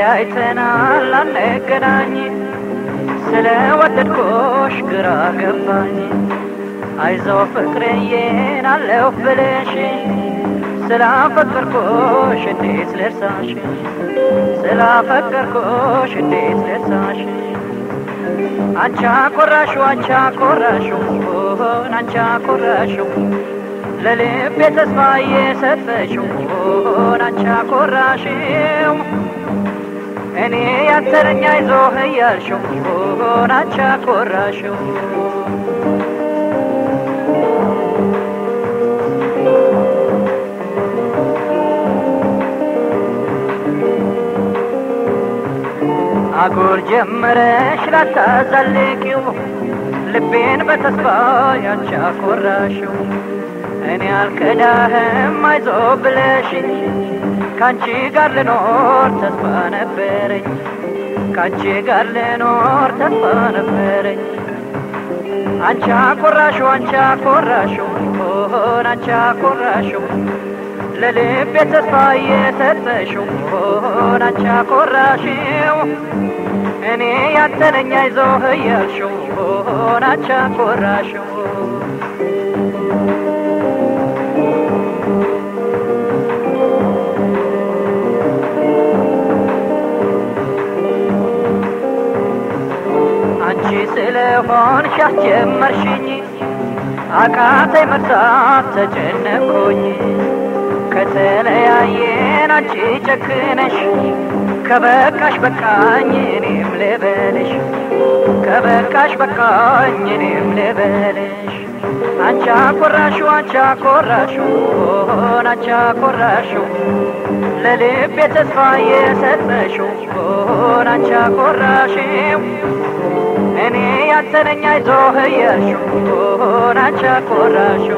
ተለያይተናል አንገናኝ ስለ ወደድኩሽ ግራ ገባኝ አይዞ ፍቅርዬን አለሁ ብለሽ ስላፈቀርኩሽ እንዴት ልርሳሽ ስላፈቀርኩሽ እንዴት ልርሳሽ አንቻ ኮራሹ አንቻ ኮራሹ ሆን አንቻ ኮራሹ ለልቤ ተስፋ የሰጠሽው ሆን አንቻ ኮራሽው እኔ ያንተነኛ ይዞህ እያልሽው ሆን አንቻ ኮራሽው አጉል ጀመረሽ ላታዛልቂው ልቤን በተስፋ ያንቺ አኮራሽው እኔ አልከዳህም አይዞ ብለሽኝ ካንቺ ጋር ልኖር ተስፋ ነበረኝ ካንቺ ጋር ልኖር ተስፋ ነበረኝ አንቺ አኮራሽው አንቺ አኮራሽው ሆን አንቺ አኮራሽው ለልቤ ተስፋ የሰጠሽው ሆን አንቺ አኮራሽው እኔ ያንተነኛ ይዞህ እያልሽው ሆን አንቺ አኮራሽው አንቺ ስለሆንሽ ያስጀመርሽኝ አቃተኝ መርሳት ተጨነኩኝ ከተለያየን አንቺ ጨክነሽ ከበቃሽ በቃኝ እኔም ልበልሽ ከበቃሽ በቃኝ እኔም ልበልሽ አንቺ አኮራሹ አንቺ አኮራሹ ሆን አንቺ አኮራሹ ለልቤ ተስፋ የሰጠሽው ሆን አንቺ አኮራሽው እኔ ያንተነኛ ይዞህ እያልሽው ሆን አንቺ አኮራሽው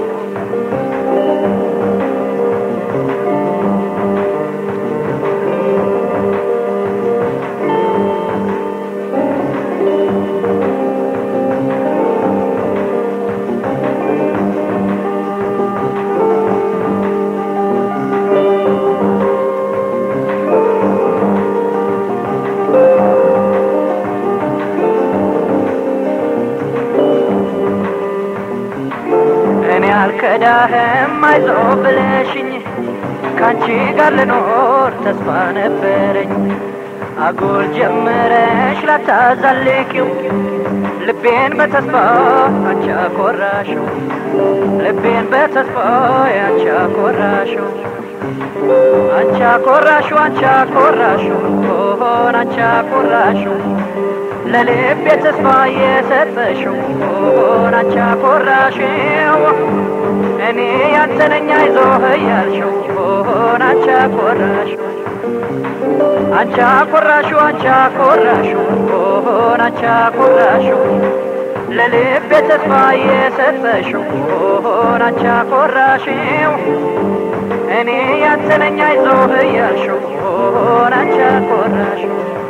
እኔ አልከዳህም አይዞ ብለሽኝ ካንቺ ጋር ልኖር ተስፋ ነበረኝ አጉል ጀመረሽ ላታዛልቂው ልቤን በተስፋ አንቺ አኮራሽው ልቤን በተስፋ አንቺ አኮራሽው አንቺ አኮራሽው አንቺ አኮራሽው ሆን አንቺ አኮራሽው ለልቤ ተስፋ የሰጠሽው ሆን አንቺ አኮራሽው እኔ ያንተነኛ ይዞህ እያልሽው ሆን አንቺ አኮራሽው አንቺ አኮራሽው አንቺ አኮራሽው ሆን አንቺ አኮራሽው ለልቤ ተስፋ የሰጠሽው ሆን አንቺ አኮራሽው እኔ ያንተነኛ ይዞህ እያልሽው ሆን አንቺ አኮራሽው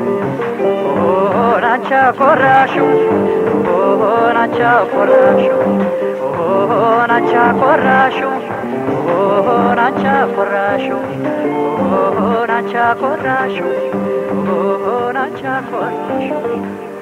ሆን አንቺ አኮራሽው ሆን አንቺ አኮራሽው ሆን አንቺ አኮራሽው ሆን አንቺ አኮራሽው ሆን አንቺ አኮራሽው ሆን አንቺ አኮራሽው